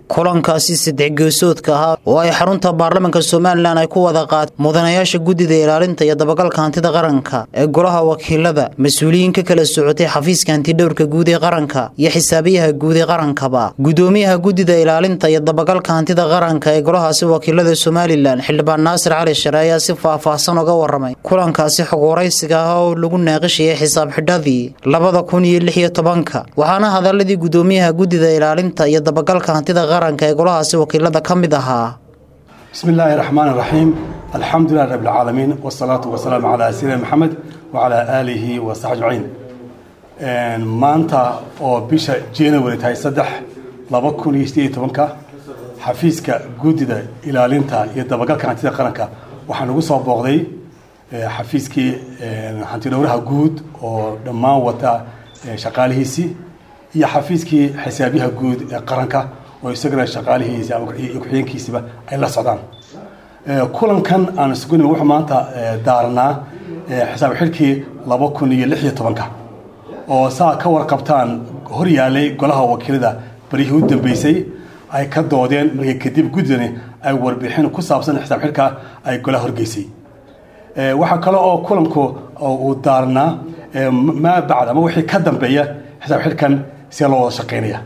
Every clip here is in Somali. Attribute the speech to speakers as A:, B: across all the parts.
A: kulankaasi saddex geesoodka ahaa oo ay xarunta baarlamaanka somalilan ay ku wada qaad mudanayaasha guddida ilaalinta iyo dabagalka hantida qaranka ee golaha wakiilada mas-uuliyiin ka kala socotay xafiiska hantidhowrka guud ee qaranka iyo xisaabiyaha guud ee qarankaba gudoomiyaha guddida ilaalinta iyo dabagalka hantida qaranka ee golahaasi wakiilada somalilan xildhibaan naasir cali share ayaa si faahfaahsan uga waramay kulankaasi xog waraysiga ah oo lagu naaqishayay xisaab xidhadii labada kun iyo lix iyo tobanka waxaana hadaladii gudoomiyaha guddida ilaalinta iyo dabagalka hantida qaranka ee golahaasi wakiilada ka mid ahaa
B: bismi illaahi raxmaan raxiim alxamdulilah rab lcaalamiin wsalaatu wasalaamu calaa sayidina maxamed wacalaa aalihi wa saxbi ajmaciin maanta oo bisha january tahay saddex laba kun iyo sideed iyo tobanka xafiiska guddida ilaalinta iyo dabagalka hantida qaranka waxaa nagu soo booqday xafiiskii hantidhowraha guud oo dhammaan wata shaqaalihiisii iyo xafiiskii xisaabyaha guud ee qaranka oo isagana shaqaalihiisi iyo ku-xigeenkiisiba ay la socdaan kulankan aan isugu nimi wuxuu maanta daaranaa xisaab xidhkii laba kun iyo lix iyo tobanka oo saa ka warqabtaan hor yaalay golaha wakiilada baryihii u dambeysay ay ka doodeen markii kadib guddidani ay warbixin ku saabsan xisaab xidhka ay golaha horgeysay waxaa kale oo kulanku uu daaranaa maa bacd ama wixii ka dambeeya xisaab xidhkan see loo wada shaqaynaya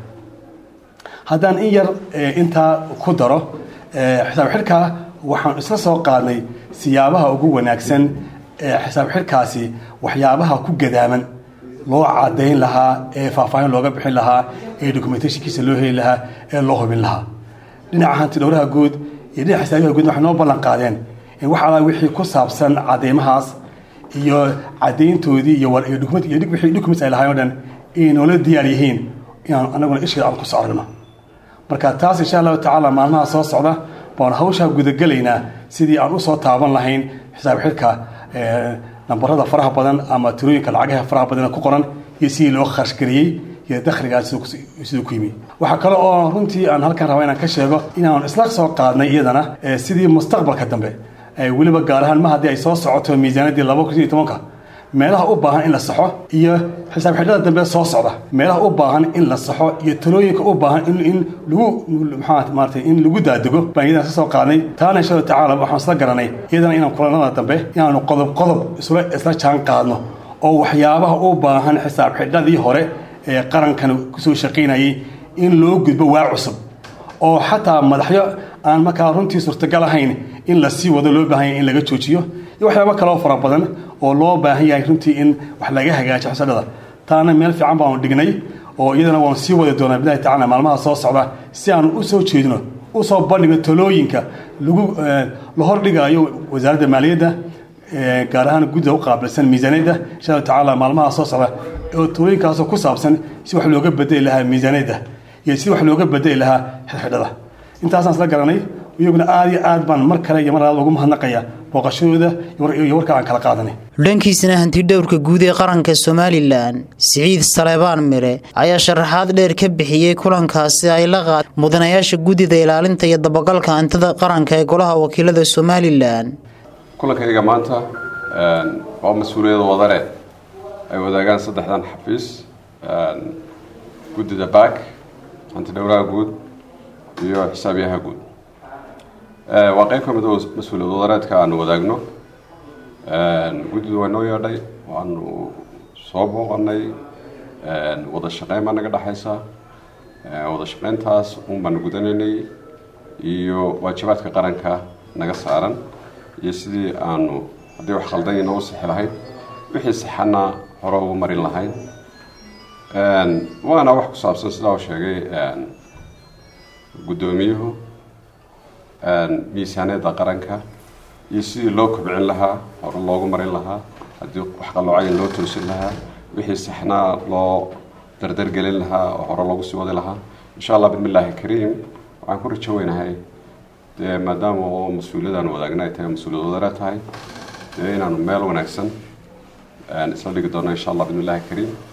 B: haddaan in yar intaa ku daro xisaab xidhka waxaan isla soo qaadnay siyaabaha ugu wanaagsan ee xisaab xidhkaasi waxyaabaha ku gadaaman loo cadayn lahaa ee faahfaahin looga bixin lahaa ee documentationkiisa loo heli lahaa ee loo hubin lahaa dhinaca hantidhowraha guud iyo dhinaca xisaabiyaha guud waxay noo ballan qaadeen in wax alaa wixii ku saabsan cadeymahaas iyo cadayntoodii iyo wixii documents ay lahayn o dhan inay noola diyaar yihiin inaan anaguna isheeda aan kusoo aragno marka taas insha allahu tacaala maalmaha soo socda baan hawshaa gudagelaynaa sidii aan usoo taaban lahayn xisaab xidhka nambarada faraha badan ama tirooyinka lacagaha faraha badan ku qoran iyo sidii loo kharashgariyey iyo dakhligaas siduu ku yimi waxaa kale oo runtii aan halkan raba inaan ka sheego inaan isla soo qaadnay iyadana sidii mustaqbalka dambe weliba gaar ahaan ma haddii ay soo socoto miisaanadii laba kun iyo tobanka meelaha u baahan in la saxo iyo xisaab xidhada dambe soo socda meelaha u baahan in la saxo iyo talooyinka u baahan in lagu maxaa maarata in lagu daadego baan iyadan ka soo qaadnay taana insha allahu tacaala waxaan isla garanay iyadana inaan kulanada dambe inaanu qodob qodob isla isla jaan qaadno oo waxyaabaha u baahan xisaab xidhadii hore ee qarankan kusoo shaqaynayay in loo gudbo waa cusub oo xataa madaxyo aan markaa runtii suurtagal ahayn in la sii wado loo baahan yahay in laga joojiyo iyo waxyaaba kaloo fara badan oo loo baahan yahay runtii in wax laga hagaajo xisadhada taana meel fiican baanu dhignay oo iyadana waanu sii wadi doonaa bilahi tacala maalmaha soo socda si aanu usoo jeedino usoo bandhigno talooyinka lagu la hordhigaayo wasaaradda maaliyadda gaar ahaan guddida u qaabilsan miisaaniyadda insha allahu tacaala maalmaha soo socda oo talooyinkaasoo ku saabsan si wax looga bedeli lahaa miisaaniyadda iyo si wax looga bedeli lahaa xidxidhada intaasaan isla garanay iyaguna aada iyo aad baan mar kale iyo mar labaad ugu mahadnaqaya booqashadooda iyo warka aan kala qaadanay
A: dhankiisana hantidhowrka guud ee qaranka somalilan siciid saleebaan mire ayaa sharaxaad dheer ka bixiyey kulankaasi ay la qaad mudanayaasha guddida ilaalinta iyo dabagalka hantida qaranka ee golaha wakiilada somalilan
C: kulankayga maanta waa mas-uuliyada wadane ay wadaagaan saddexdan xafiis guddida baak hantidhowraha guud iyo xisaabyaha guud waa qeyb ka mid oo mas-uuliyad wadareedka aanu wadaagno guddidu waa noo yeedhay waanu soo booqanay wada shaqeyn baa naga dhexaysa wada shaqeyntaas un baanu gudanaynay iyo waajibaadka qaranka naga saaran iyo sidii aanu haddii wax khaldanyna u sixi lahayn wixii saxana hore ugu marin lahayn waana wax ku saabsan sidaa u sheegay guddoomiyuhu miisaaniyadda qaranka iyo sidii loo kobcin lahaa hore loogu marin lahaa haddii wax qaloocayn loo toosin lahaa wixii saxnaa loo dardargelin lahaa oo hore loogu sii wadi lahaa insha allah bismillaahi kariim waxaan ku rajo weynahay dee maadaama oo mas-uuliyadaan wadaagna ay tahay mas-uuliyad wadare tahay dee inaanu meel wanaagsan isla dhigi doono insha allah bismillaahi kariim